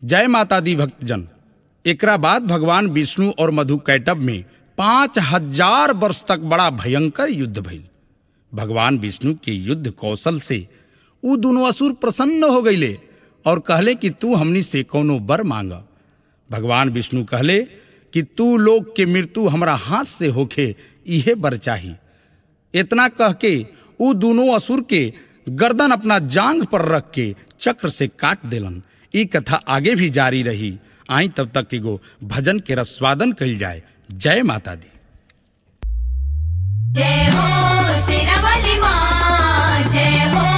जय माता दी भक्तजन एकरा बाद भगवान विष्णु और मधु कैटब में पांच हजार वर्ष तक बड़ा भयंकर युद्ध भइल भगवान विष्णु के युद्ध कौशल से उ दोनों असुर प्रसन्न हो गईले और कहले कि तू हमनी से कोनो बर मांग भगवान विष्णु कहले कि तू लोग के मृत्यु हमरा हाथ से होखे इहे बर चाही इतना कह के उ दोनों असुर के गर्दन अपना जांग पर रख के चक्र से काट देलन ई कथा आगे भी जारी रही आई तब तक एगो भजन के रस्वादन कइल जाए जय माता दी जय हो शेरावाली माँ जय हो